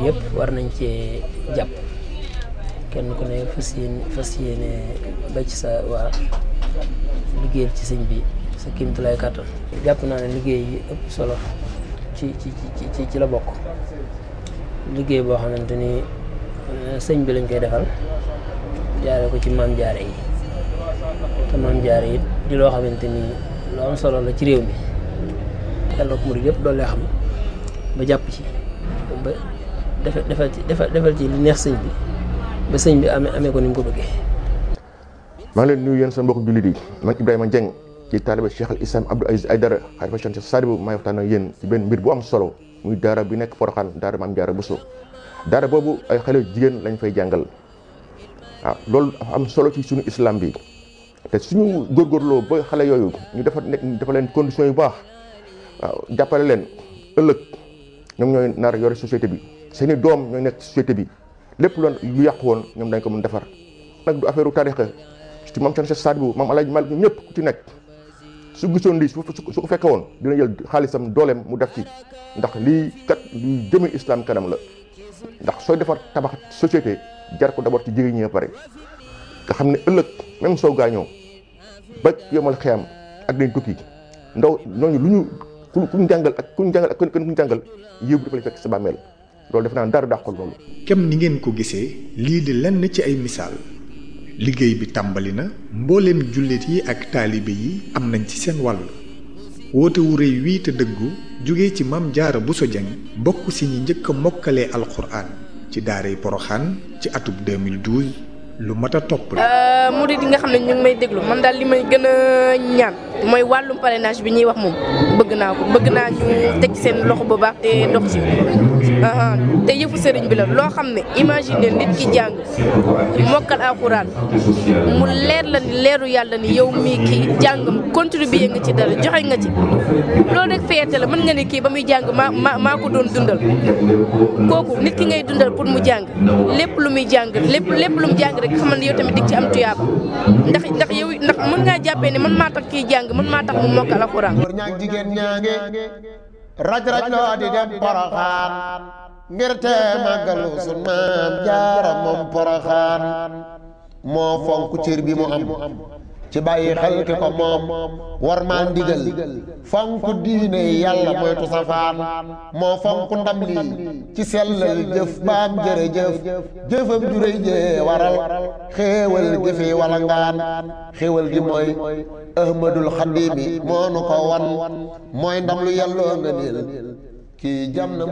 yëpp war nañ cee jàpp kenn ku ne fas yéene fas yéene ba ci sa waa liggéeyal ci sëñ bi sa kéemtulaay kàttan jàpp naa ne liggéey yi ëpp solo ci ci ci ci la bokk liggéey boo xamante ni sëñ bi lañ koy defal jaare ko ci maam jaare yi te maam jaare yi di loo xamante ni lu am solo la ci réew mi yàlla ko murid yëpp doole xam ba jàpp ci ba defal defal ci defal ci li neex sëñ bi ba sëñ bi amee amee ko ni mu ko bëggee. maa ngi leen nuyu yéen seen mbokk jullit yi man Ibrahima Dieng ci taaliba Cheikh al Islam Abdou Aziz Aydara xalifa Cheikh Sadibou maay waxtaan ak yéen ci benn mbir bu am solo muy daara bi nekk Porokhane daara maam Jaara Bousso daara boobu ay xale jigéen lañ fay jàngal waaw loolu dafa am solo ci suñu islam bi te suñu góorgóorloo ba xale yooyu ñu dafa nekk dafa leen conditions yu baax waaw jàppale leen ëllëg ñoom ñooy nar yore société bi seeni doom ñooy nekk société bi lépp loon lu yàqu woon ñoom dañ ko mën defar nag du affaire u tarixa ci maam Cheikh Sadibou maam Alaaji Malik ñëpp ku ci nekk su gisoon lii su su ko fekke woon dina jël xaalisam dooleem mu def ci ndax lii kat luy jëme islam kanam la ndax sooy defar tabax société jar ko d'abord ci jigéen ñi ba pare nga xam ne ëllëg même soo gaañoo ba yomal xeyam ak dañ tukki ndaw ñooñu lu ñu ku ku ñu jàngal ak ku ñu jàngal ak kenn ku ñu jàngal yëw bi dafa lay fekk sa bàmmeel loolu def naa dara dàqul loolu. kem ni ngeen ko gisee lii di lenn ci ay misaal liggéey bi tàmbali na mbooleem jullit yi ak taalibe yi am nañ ci seen wàll woote wu rëy wii te dëggu jóge ci Maam Jaara Bousso Dieng bokk si ñi njëkk a mokkalee alxuraan ci daaray Poroxaan ci atub 2012 lu mat a topp la. murid yi nga xam ne ñu ngi may déglu man daal li may gën a ñaan mooy wàllum parrainage bi ñuy wax moom bëgg naa ko bëgg naa ñu teg ci seen loxo bu baax te dox ci te yëfu sëriñ bi la loo xam ne imagine nit ki jàng mokkal alxuraan mu leer la ni leeru yàlla ni yow mii kii jàngam contribuer nga ci dara joxe nga ci loolu rek fierté la mën nga ne kii ba muy jàng maa maa maa ko doon dundal kooku nit ki ngay dundal pour mu jàng lépp lu muy jàng lépp lépp lu mu jàng rek xamal ne yow tamit dig ci am tuyaaba ndax ndax yow ndax mën ngaa jàppee ne man maa tax kii jàng man maa tax mu mokkal alxuraan góor ñaag jigéen ñaange raj raj loo di dem poroxaan ngir te màggalu sun maam jaara moom poroxaan moo fonk cër bi mu am ci bàyyi xel ki ko moom war maa ndigal fonk diine yàlla moytu safaan moo fonk ndam lii ci sellal jëf baam jërëjëf jëfam juréy jee waral xéewal gi fi wala ngaan xéewal gi mooy ahmadul xadimi moo nu ko wan mooy ndam lu yàlloo nga niil kii jam na